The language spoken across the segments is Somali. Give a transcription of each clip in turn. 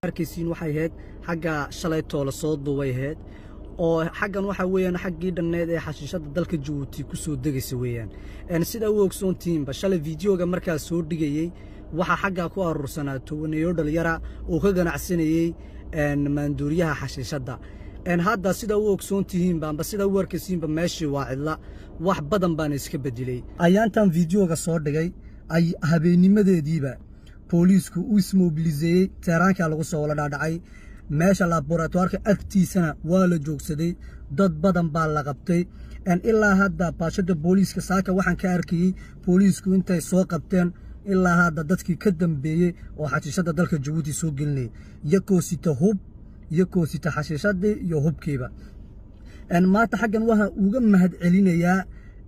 arkaysiin waxay ahayd xagga shalaytoo la soo duubay ahayd oo xaggan waxaa weeyaan xaggii dhanneed ee xashiishadda dalka jabuuti ku soo degaysa weeyaan sidaa u ogsoontihiinba shalay fideoga markaa soo dhigayey waxaa xaggaa ku aruursanaa tobaneeyo dhalinyara oo ka ganacsanayey maanduuriyaha xashiishadda hadda sidaa u ogsoontihiinba amba sidaa u arkaysiinba meeshii waa cidla wax badan baana iska bedelay ayaantan fideoga soo dhigay ay habeennimadeediiba booliisku u ismobiliseeyey teeraankaa lagu soo wala dhaadhacay meesha laboratoirka agtiisana waa la joogsaday dad badan baa la qabtay ilaa hadda baashada booliiska saaka waxaan ka arkayey booliisku intay soo qabteen ilaa hadda dadkii ka dambeeyey oo xashiishadda dalka jabuuti soo gelinayay iyakoo sita hub iyakoo sita xashiishadii iyo hubkiiba maanta xaggan waxaa uga mahad celinayaa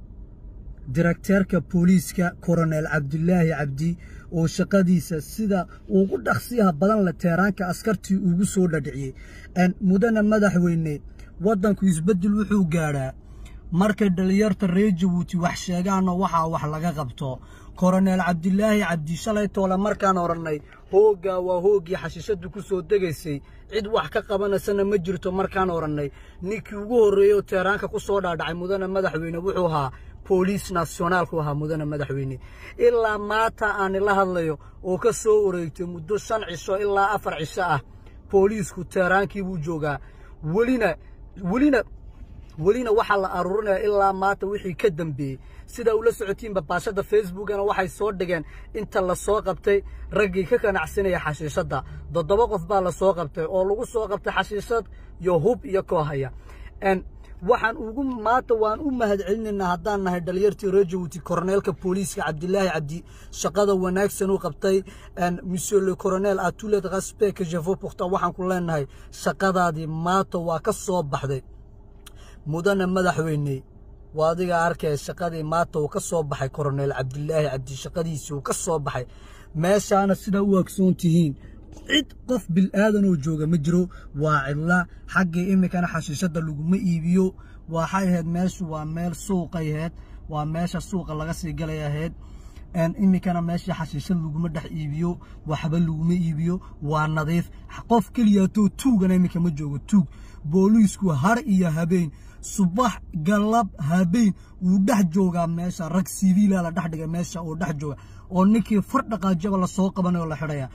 direkteerka booliiska koronel cabdulaahi cabdi oo shaqadiisa sida ugu dhaqsiyaha badan le teeraanka askartii ugu soo dhadhiciyey mudana madaxweyne waddanku isbeddel wuxuu gaadhaa markay dhalinyarta reer jabuuti wax sheegaanoo waxaa wax laga qabto koronel cabdilaahi cabdi shalay toole markaan odhannay hooggaa waa hooggii xashiishaddu ku soo degaysay cid wax ka qabanaysana ma jirto markaan odhannay ninkii ugu horreeyey teeraanka ku soo dhaadhacay mudana madaxweyne wuxuu ahaa booliis nasionaalku ahaa mudana madaxweyne ilaa maanta aani la hadlayo oo ka soo wareegtay muddo shan cisho ilaa afar cisho ah booliisku teeraankii buu joogaa welina welina welina waxaa la aruurinaya ilaa maanta wixii ka dambeeyey sidaa ula socotiinba baashadda facebookana waxay soo dhigeen inta la soo qabtay raggii ka ganacsanaya xashiishadda toddoba qof baa la soo qabtay oo lagu soo qabtay xashiishad iyo hub iyo koohaya waxaan ugu maanta waan u mahad celinaynaa haddaan nahay dhalinyartii reer jabuuti koroneelka booliiska cabdilaahi cabdi shaqada wanaagsan u qabtay monsieur le coronel atulet respect jevo pourta waxaan ku leenahay shaqadaadii maanta waa ka soo baxday mudana madaxweyne waa adiga arkaya shaqadii maanta uu ka soo baxay koronel cabdilaahi cabdi shaqadiisii uu ka soo baxay meeshaana sidaa u agsoon tihiin cid qof bil'aadan oo jooga ma jiro waa cidla xaggii iminkana xashiishadda laguma iibiyo waxay ahayd meeshu waa meel suuqay ahayd waa meesha suuqa laga sii galay ahayd iminkana meeshii xashiishad laguma dhex iibiyo waxba laguma iibiyo waa nadiif qof keliyaatoo tuugana iminka ma joogo tuug booliisku har iyo habeen subax galab habeen wuu dhex joogaa meesha rag siviila la dhex dhigay meesha oo dhex jooga oo ninkii far dhaqaajaba lasoo qabanay oo la xidhaya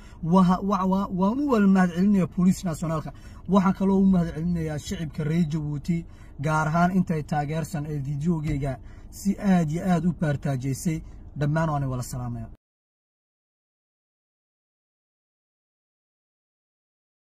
waan u wala mahad celinaya booliis nasionaalka waxaan kaloo u mahad celinayaa shicibka reer jabuuti gaar ahaan intay taageersan ee fideogeyga si aad iyo aad u baartaajaysay dhammaan waanay wala salaamaya